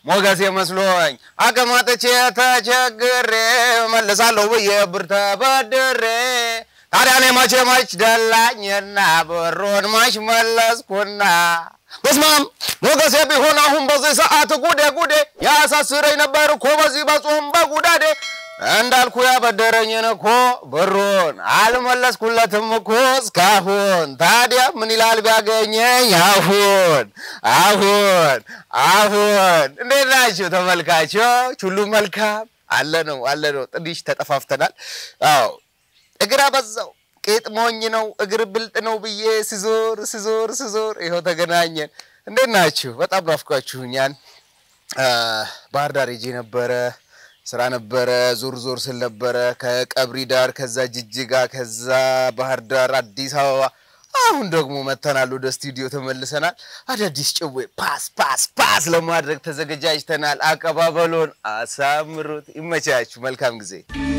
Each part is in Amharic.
ሞገሴ መስሎኝ አቀማጥቼ ተቸግሬ መልሳለሁ ብዬ ብር ተበድሬ ታዲያ እኔ መቼ መች ደላኝና ብሩን መች መለስኩና በስማም ሞገሴ ቢሆን አሁን በዚህ ሰዓት ጉዴ ጉዴ ያሳስረኝ ነበር እኮ በዚህ በጾም በጉዳዴ እንዳልኩ ያበደረኝን እኮ ብሩን አልመለስኩለትም እኮ እስካሁን። ታዲያ ምን ይላል ቢያገኘኝ አሁን አሁን አሁን። እንዴት ናችሁ ተመልካቾች? ሁሉ መልካም አለ ነው አለ ነው። ትንሽ ተጠፋፍተናል። አዎ እግር አበዛው ቄጥ ሞኝ ነው እግር ብልጥ ነው ብዬ ስዞር ስዞር ስዞር ይኸው ተገናኘን። እንዴት ናችሁ? በጣም ናፍቃችሁኛል። ባህር ዳር ሄጄ ነበረ ስራ ነበረ። ዞር ዞር ስል ነበረ ከቀብሪ ዳር፣ ከዛ ጅጅጋ፣ ከዛ ባህር ዳር፣ አዲስ አበባ። አሁን ደግሞ መተናል፣ ወደ ስቱዲዮ ተመልሰናል። አዳዲስ ጭዌ ፓስ ፓስ ፓስ ለማድረግ ተዘገጃጅተናል። አቀባበሎን አሳምሩት። ይመቻችሁ። መልካም ጊዜ።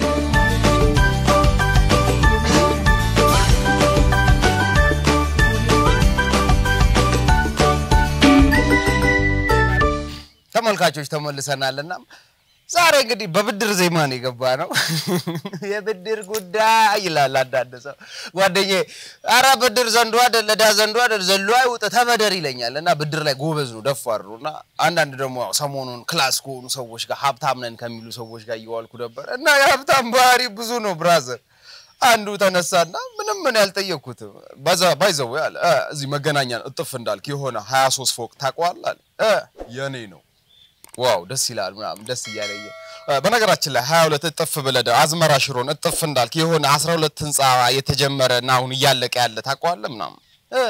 ተመልካቾች ተመልሰናልና ዛሬ እንግዲህ በብድር ዜማ ነው የገባ ነው። የብድር ጉዳይ ይላል አንዳንድ ሰው ጓደኛዬ። ኧረ ብድር ዘንዶ አይደል ዕዳ ዘንዶ አይደል ዘሎ አይውጥ ተበደር ይለኛል እና ብድር ላይ ጎበዝ ነው ደፋር ነው። እና አንዳንድ ደግሞ ያው ሰሞኑን ክላስ ከሆኑ ሰዎች ጋር ሀብታም ነን ከሚሉ ሰዎች ጋር እየዋልኩ ነበር እና የሀብታም ባህሪ ብዙ ነው ብራዘር። አንዱ ተነሳና ምንም ምን ያልጠየቅኩትም በዛ ባይዘው ያለ እዚህ መገናኛ እጥፍ እንዳልክ የሆነ 23 ፎቅ ታውቀዋለህ አለ የኔ ነው ዋው ደስ ይላል ምናምን ደስ እያለየ በነገራችን ላይ 22 እጥፍ ብለህ አዝመራ ሽሮን እጥፍ እንዳልክ የሆነ 12 ህንፃ የተጀመረ እና አሁን እያለቀ ያለ ታውቀዋለህ ምናምን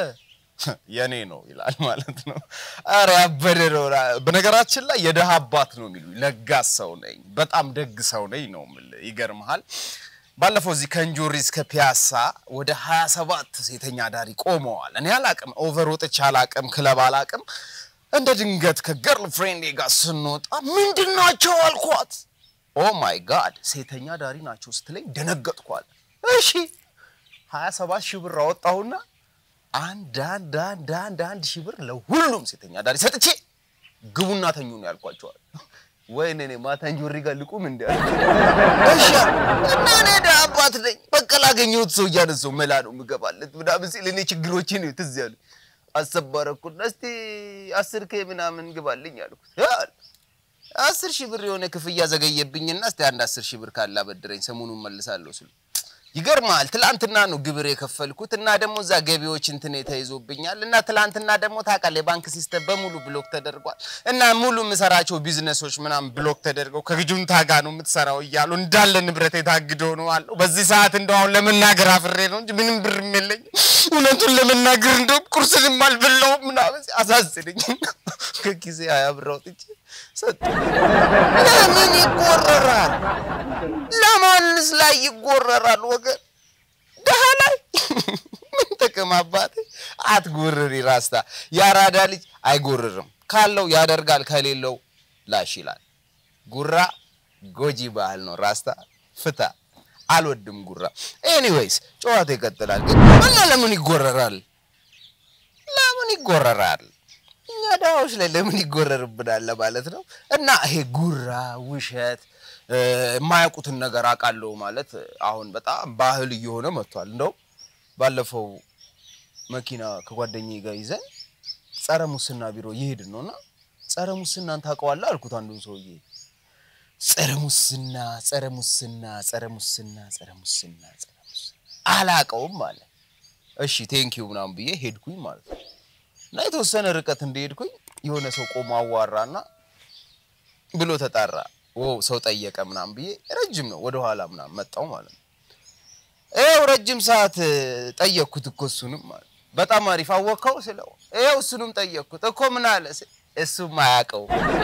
የኔ ነው ይላል ማለት ነው። አረ ያበደ ነው። በነገራችን ላይ የደሃ አባት ነው የሚሉ ለጋስ ሰው ነኝ፣ በጣም ደግ ሰው ነኝ ነው የምልህ። ይገርምሃል። ባለፈው እዚህ ከእንጆሪ እስከ ፒያሳ ወደ 27 ሴተኛ አዳሪ ቆመዋል። እኔ አላቅም፣ ኦቨር ወጥቼ አላቅም፣ ክለብ አላቅም። እንደ ድንገት ከገርል ፍሬንዴ ጋር ስንወጣ ምንድን ናቸው አልኳት። ኦ ማይ ጋድ ሴተኛ ዳሪ ናቸው ስትለኝ ደነገጥኳል። እሺ ሀያ ሰባት ሺህ ብር አወጣሁና አንድ አንድ አንድ አንድ አንድ ሺህ ብር ለሁሉም ሴተኛ ዳሪ ሰጥቼ ግቡና ተኙ ነው ያልኳቸዋል። ወይኔ እኔ ማታ እንጆሪ ጋር ልቁም እንዲ እሺ እና እኔ ደሃ አባት ነኝ። በቃ ላገኘሁት ሰው እያነሳው መላ ነው የምገባለት ምናምን ሲል እኔ ችግሮችን ትዝ ያሉ አሰባረኩና እስቲ አስር ኬ ምናምን ግባልኝ አልኩት። አስር ሺህ ብር የሆነ ክፍያ ዘገየብኝና እስቲ አንድ አስር ሺህ ብር ካላ በድረኝ ሰሞኑን መልሳለሁ ስሉ ይገርማል። ትላንትና ነው ግብር የከፈልኩት እና ደግሞ እዛ ገቢዎች እንትን ተይዞብኛል እና ትላንትና ደግሞ ታውቃለህ የባንክ ሲስተም በሙሉ ብሎክ ተደርጓል እና ሙሉ የምሰራቸው ቢዝነሶች ምናምን ብሎክ ተደርገው ከግጁንታ ጋር ነው የምትሰራው እያሉ እንዳለ ንብረት የታግዶ ነው አለው። በዚህ ሰዓት እንደው አሁን ለመናገር አፍሬ ነው እንጂ ምንም ብርም የለኝም። እውነቱን ለመናገር እንደውም ቁርስንም አልበላሁም ምናምን አሳዝነኝ። ከጊዜ ሀያ ብር አውጥቼ ሰጡ። ለምን ይጎረራል? ለማንስ ላይ ይጎረራል? ወገን ደሃ ላይ ምን ጥቅም አባቴ? አትጎርሪ ራስታ። የአራዳ ልጅ አይጎርርም። ካለው ያደርጋል፣ ከሌለው ላሽ ይላል። ጉራ ጎጂ ባህል ነው። ራስታ ፍታ። አልወድም ጉራ። ኤኒዌይስ ጨዋታ ይቀጥላል። ግን እና ለምን ይጎረራል? ለምን ይጎረራል? እኛ ድሃዎች ላይ ለምን ይጎረርብናል ለማለት ነው። እና ይሄ ጉራ ውሸት የማያውቁትን ነገር አውቃለሁ ማለት አሁን በጣም ባህል እየሆነ መጥቷል። እንደው ባለፈው መኪና ከጓደኛዬ ጋር ይዘን ጸረ ሙስና ቢሮ እየሄድን ነው እና ጸረ ሙስናን ታውቀዋለህ አልኩት አንዱን ሰውዬ ጸረ ሙስና ጸረ ሙስና ጸረ ሙስና ጸረ ሙስና ጸረ ሙስና አላውቀውም አለ። እሺ ቴንኪው ምናምን ብዬ ሄድኩኝ ማለት ነው። እና የተወሰነ ርቀት እንደሄድኩኝ የሆነ ሰው ቆሞ አዋራና ብሎ ተጣራ። ኦ ሰው ጠየቀ ምናምን ብዬ ረጅም ነው ወደ ኋላ ምናምን መጣው ማለት ነው። ይኸው ረጅም ሰዓት ጠየቅኩት እኮ እሱንም ማለት በጣም አሪፍ አወቀው ስለው ይኸው እሱንም ጠየቅኩት እኮ ምን አለ እሱም አያውቀው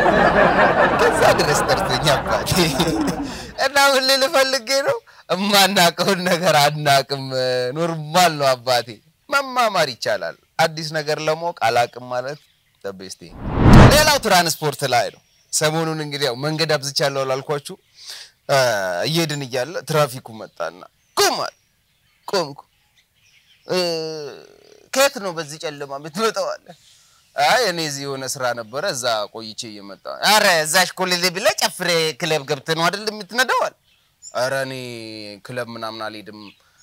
ከዛ ድረስ ጠርቶኝ አባቴ እና ምን ልል ፈልጌ ነው እማናውቀውን ነገር አናቅም ኖርማል ነው አባቴ መማማር ይቻላል አዲስ ነገር ለማወቅ አላቅም ማለት ተቤስቴ ሌላው ትራንስፖርት ላይ ነው ሰሞኑን እንግዲህ ያው መንገድ አብዝቻለሁ ላልኳችሁ እየሄድን እያለ ትራፊኩ መጣና ቁም አለ ቆምኩ ከየት ነው በዚህ ጨለማ የምትመጣው አለ አይ እኔ እዚህ የሆነ ስራ ነበረ እዛ ቆይቼ እየመጣ አረ እዛሽ ኮሌሌ ብለህ ጨፍሬ ክለብ ገብተህ ነው አይደል የምትነዳዋል? አረ እኔ ክለብ ምናምን አልሄድም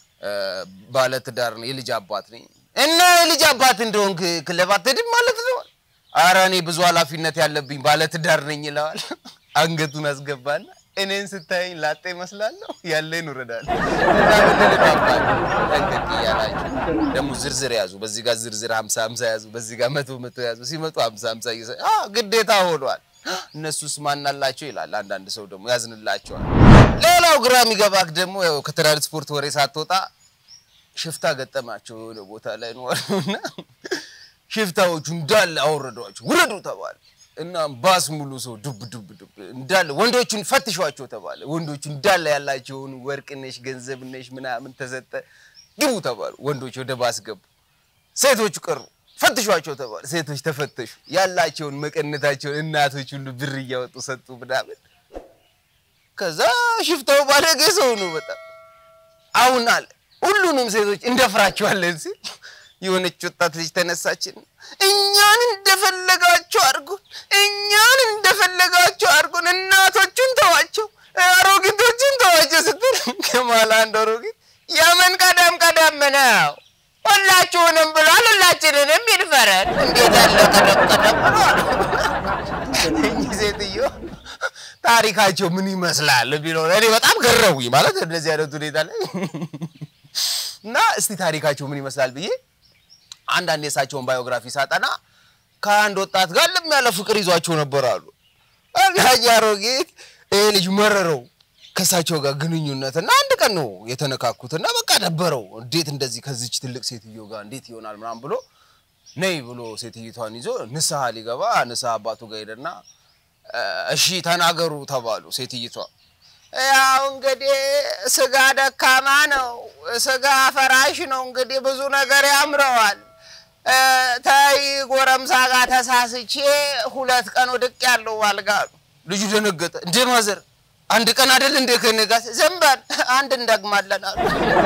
ባለ ትዳር ነው የልጅ አባት ነኝ። እና የልጅ አባት እንደሆንክ ክለብ አትሄድም ማለት ነው? አረ እኔ ብዙ ኃላፊነት ያለብኝ ባለ ትዳር ነኝ ይለዋል። አንገቱን አስገባና እኔን ስታየኝ ላጤ እመስላለሁ ያለኝ ውረዳል እና ምንድን ነው አባት ጠንቀቅ እያላችሁ ደግሞ ዝርዝር ያዙ። በዚህ ጋር ዝርዝር ሀምሳ ሀምሳ ያዙ፣ በዚህ ጋር መቶ መቶ ያዙ። ሲመጡ ሀምሳ ሀምሳ እየሰ ግዴታ ሆኗል። እነሱስ ማናላቸው ይላል። አንዳንድ ሰው ደግሞ ያዝንላቸዋል። ሌላው ግራ የሚገባክ ደግሞ ያው ከትራንስፖርት ወሬ ሳትወጣ ሽፍታ ገጠማቸው የሆነ ቦታ ላይ ነው እና ሽፍታዎቹ እንዳለ አወረዷቸው። ውረዱ ተባለ እና ባስ ሙሉ ሰው ዱብ ዱብ ዱብ እንዳለ ወንዶቹን ፈትሿቸው ተባለ። ወንዶቹ እንዳለ ያላቸውን ወርቅነሽ ገንዘብነሽ ምናምን ተሰጠ። ግቡ ተባሉ። ወንዶች ወደ ባስ ገቡ። ሴቶቹ ቀሩ። ፈትሿቸው ተባለ። ሴቶች ተፈተሹ። ያላቸውን መቀነታቸውን እናቶች ሁሉ ብር እያወጡ ሰጡ ምናምን። ከዛ ሽፍታው ባለጌ ሰው ነው በጣም አሁን አለ ሁሉንም ሴቶች እንደፍራቸዋለን ሲል የሆነች ወጣት ልጅ ተነሳችን። እኛን እንደፈለጋቸው አድርጉን፣ እኛን እንደፈለጋቸው አድርጉን፣ እናቶቹን ተዋቸው፣ አሮጊቶችን ተዋቸው ስትል ከማላ አንድ አሮጊት የምን ቀደም ቀደም ነው ሁላችሁንም ብሏል፣ ሁላችንንም ይድፈረን። እንዴት ያለ ቀደም ቀደም ብሏል። እኚህ ሴትዮ ታሪካቸው ምን ይመስላል ቢለው እኔ በጣም ገረቡኝ። ማለት እንደዚህ አይነት ሁኔታ ላይ እና እስቲ ታሪካቸው ምን ይመስላል ብዬ አንዳንድ የእሳቸውን ባዮግራፊ ሳጠና ከአንድ ወጣት ጋር ለም ያለ ፍቅር ይዟቸው ነበር አሉ። እና አሮጊት ይሄ ልጅ መረረው ከእሳቸው ጋር ግንኙነት እና አንድ ቀን ነው የተነካኩት እና በቃ ደበረው። እንዴት እንደዚህ ከዚች ትልቅ ሴትዮ ጋር እንዴት ይሆናል ምናምን ብሎ ነይ ብሎ ሴትዮቷን ይዞ ንስሐ ሊገባ ንስሐ አባቱ ጋር ሄደና እሺ ተናገሩ ተባሉ። ሴትዮቷ ያው እንግዲህ ስጋ ደካማ ነው፣ ስጋ ፈራሽ ነው። እንግዲህ ብዙ ነገር ያምረዋል። ተይ ጎረምሳ ጋር ተሳስቼ ሁለት ቀን ወድቅ ያለው አልጋ አሉ። ልጁ ደነገጠ። እንዴ ማዘር አንድ ቀን አይደል እንደ ከነጋስ ዝም በል አንድ እንደግማለን አሉ።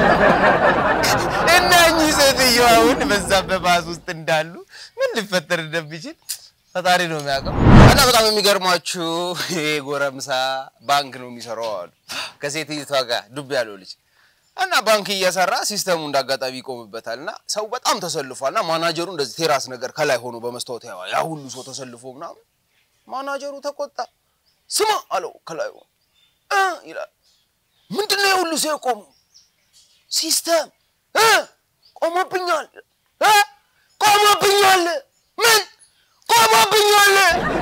እና እኚህ ሴትዮ አሁን በዛ በባስ ውስጥ እንዳሉ ምን ሊፈጠር እንደሚችል ፈጣሪ ነው የሚያውቀው። እና በጣም የሚገርሟችሁ ይሄ ጎረምሳ ባንክ ነው የሚሰራው አሉ ከሴትዮቷ ጋር ዱብ ያለው ልጅ እና ባንክ እየሰራ ሲስተሙ እንዳጋጣሚ ይቆምበታል እና ሰው በጣም ተሰልፏል። እና ማናጀሩ እንደዚህ ቴራስ ነገር ከላይ ሆኖ በመስታወት ያየዋል። ያ ሁሉ ሰው ተሰልፎ ምናምን ማናጀሩ ተቆጣ። ስማ አለው ከላይ ሆኖ እ ይላል ምንድን ነው የሁሉ ሰው የቆመው? ሲስተም እ ቆሞብኛል እ ቆሞብኛል ምን ቆሞብኛል?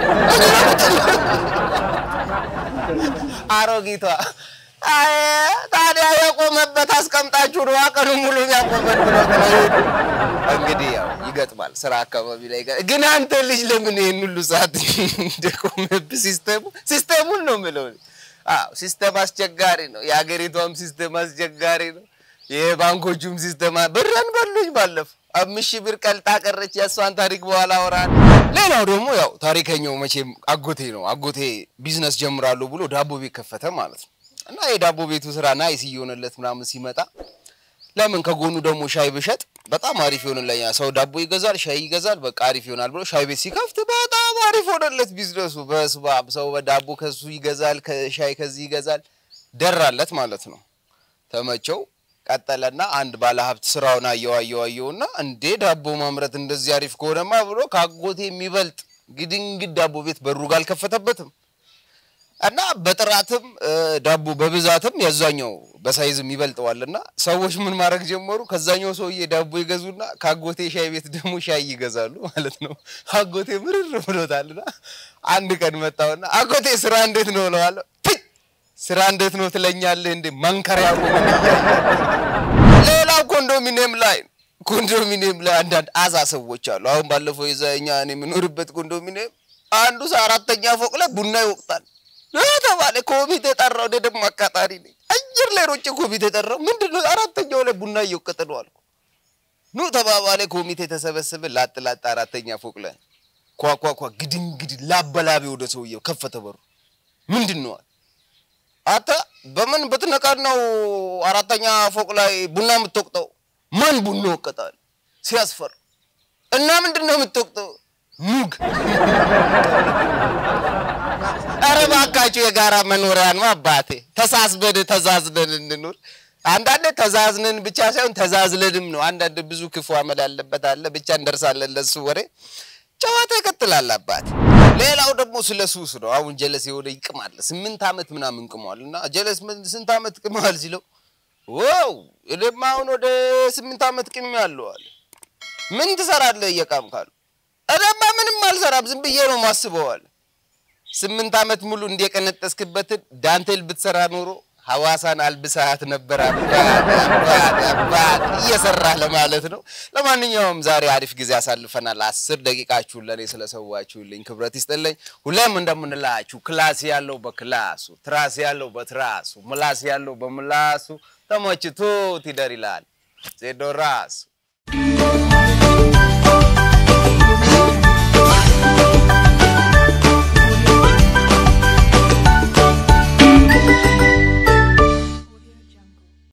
አሮጊቷ አይ ታዲያ የቆመበት አስቀምጣችሁ ነው ቀኑ ሙሉ ያቆመን ብሎ እንግዲህ ያው ይገጥማል። ስራ አካባቢ ላይ ግን አንተ ልጅ ለምን ይሄን ሁሉ ሰዓት እንደቆመብህ ሲስተሙ ሲስተሙን ነው የምለው። አዎ ሲስተም አስቸጋሪ ነው። የሀገሪቷም ሲስተም አስቸጋሪ ነው። የባንኮቹም ሲስተም ብረን በሉኝ ባለፈው አምስት ሺህ ብር ቀልጣ ቀረች። የእሷን ታሪክ በኋላ አወራለሁ። ሌላው ደግሞ ያው ታሪከኛው መቼም አጎቴ ነው። አጎቴ ቢዝነስ ጀምራለሁ ብሎ ዳቦ ቤት ከፈተ ማለት ነው። እና የዳቦ ቤቱ ስራ ናይስ እየሆነለት ምናምን ሲመጣ ለምን ከጎኑ ደግሞ ሻይ ብሸጥ በጣም አሪፍ ይሆንለኛል። ሰው ዳቦ ይገዛል፣ ሻይ ይገዛል፣ በቃ አሪፍ ይሆናል ብሎ ሻይ ቤት ሲከፍት በጣም አሪፍ ሆነለት ቢዝነሱ። በስመ አብ ሰው በዳቦ ከሱ ይገዛል፣ ሻይ ከዚህ ይገዛል። ደራለት ማለት ነው። ተመቸው። ቀጠለና አንድ ባለሀብት ስራውን አየው አየው አየውና እንዴ ዳቦ ማምረት እንደዚህ አሪፍ ከሆነማ ብሎ ከአጎቴ የሚበልጥ ግድንግድ ዳቦ ቤት በሩ ጋር አልከፈተበትም። እና በጥራትም ዳቦ በብዛትም የዛኛው በሳይዝም ይበልጠዋልና ሰዎች ምን ማድረግ ጀመሩ? ከዛኛው ሰውዬ ዳቦ ይገዙና ከአጎቴ ሻይ ቤት ደግሞ ሻይ ይገዛሉ ማለት ነው። አጎቴ ምርር ብሎታልና አንድ ቀን መጣውና አጎቴ ስራ እንዴት ነው እለዋለሁ። ስራ እንዴት ነው ትለኛለህ እንዴ? መንከሪያ ሌላው ኮንዶሚኒየም ላይ ኮንዶሚኒየም ላይ አንዳንድ አዛ ሰዎች አሉ። አሁን ባለፈው የዛ እኛ እኔ የምኖርበት ኮንዶሚኒየም አንዱ ሰው አራተኛ ፎቅ ላይ ቡና ይወቅጣል ተባለ። ኮሚቴ ጠራው። እኔ ደግሞ አቃጣሪ ነኝ። አየር ላይ ሮጬ ኮሚቴ ጠራው። ምንድን ነው አራተኛው ላይ ቡና እየወቀጠ ነው አልኩ። ኑ ተባባለ። ኮሚቴ ተሰበሰበ። ላጥ ላጥ አራተኛ ፎቅ ላይ ኳኳኳ ግድንግድ ላበላቤ ወደ ሰውየው ከፈተ በሩ። ምንድን ነው አተ በምን ብትነቀር ነው አራተኛ ፎቅ ላይ ቡና የምትወቅጠው? ማን ቡና ወቀጣል? ሲያስፈር እና ምንድን ነው የምትወቅጠው? ሙግ ኧረ እባካችሁ የጋራ መኖሪያ ነው አባቴ። ተሳስበን ተዛዝነን እንኑር። አንዳንዴ ተዛዝነን ብቻ ሳይሆን ተዛዝለንም ነው። አንዳንድ ብዙ ክፉ አመል ያለበት አለ። ብቻ እንደርሳለን ለሱ ወሬ። ጨዋታ ይቀጥላል አባቴ። ሌላው ደግሞ ስለ ሱስ ነው። አሁን ጀለስ የሆነ ይቅማል። ስምንት ዓመት ምናምን ቅሟል እና ጀለስ ምን ስንት ዓመት ቅመዋል ሲለው ዋው እኔማ አሁን ወደ ስምንት ዓመት ቅሜ ያለው አለ። ምን ትሰራለህ እየቃም ካሉ እኔማ ምንም አልሰራም ዝም ብዬ ነው ማስበዋል። ስምንት ዓመት ሙሉ እንደቀነጠስክበትን ዳንቴል ብትሰራ ኖሮ ሐዋሳን አልብሳት ነበር። አባት አባት አባት እየሰራህ ለማለት ነው። ለማንኛውም ዛሬ አሪፍ ጊዜ አሳልፈናል። አስር ደቂቃችሁን ለእኔ ስለሰዋችሁልኝ ክብረት ይስጥልኝ። ሁሌም እንደምንላችሁ ክላስ ያለው በክላሱ፣ ትራስ ያለው በትራሱ፣ ምላስ ያለው በምላሱ ተመችቶት ይደር ይላል ዜዶ ራሱ